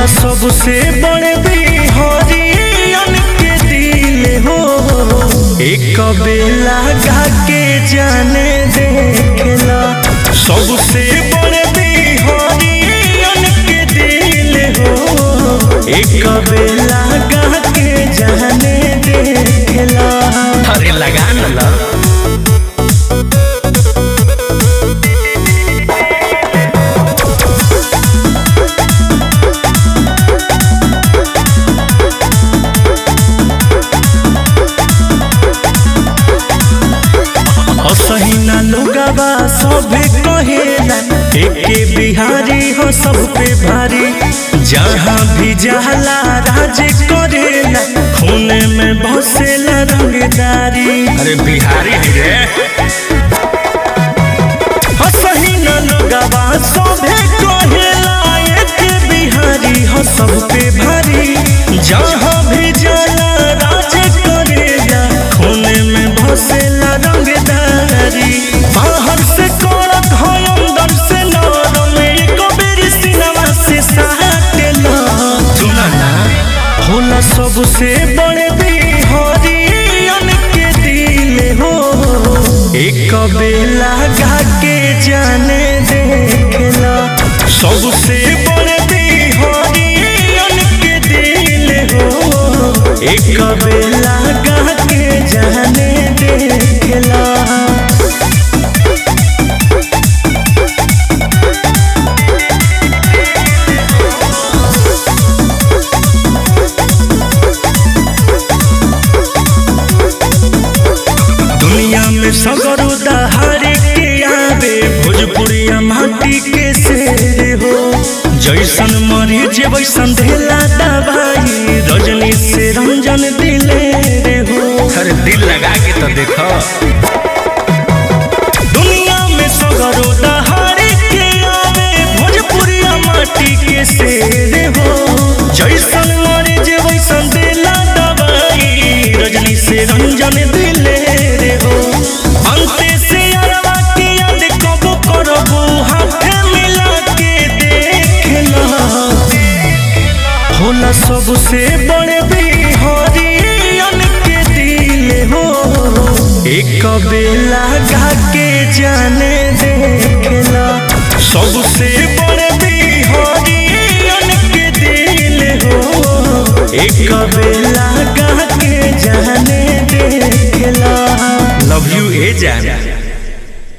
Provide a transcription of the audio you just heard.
होला सबसे बड़े बिहारियन के दिल हो एक बेला गा के जाने देखेला सबसे बड़े बिहारियन के दिल हो एक बेला गा के जाने देखेला अरे लगा न ला असहिना लोगवा सभे कहेला एके बिहारी हो सब पे भारी जहाँ भी जाला राज करेला खून में बसेला रंगदारी अरे बिहारी है रे असहिना लोगवा सभे कहेला एके बिहारी हो सब पे भारी जहाँ भी जाला राज करेला खून में बसेला रंगदारी बाहर से करत है अंदर से नरम एको बेरी सिनवा से साटेला सुना ना होला सबसे बड़े बिहारियन के दिल हो एक बेला गा के जाने देखेला सबसे बड़े बिहारियन के दिल हो एक बेला गा के जाने देखेला दुनिया में सगरो दहारे के आवे भोजपुरिया माटी के शेर हो जैसन मरीज वैसन ढेला दवाई रजनी से रंजन दिले रे हो अरे दिल लगा के तो देखो दुनिया में सगरो दहारे के आवे भोजपुरिया माटी के शेर हो जैसन मरीज वैसन ढेला दवाई रजनी से रंजन दिले रे हो अंते से अरवा के याद कब करबो हाथे मिला के देखना होला सबसे बड़े बिहारियन के दिल हो एक बेला गा के जाने देखेला सबसे बड़े बिहारियन के दिल हो एक बेला गा के जाने देखेला लव यू ए जान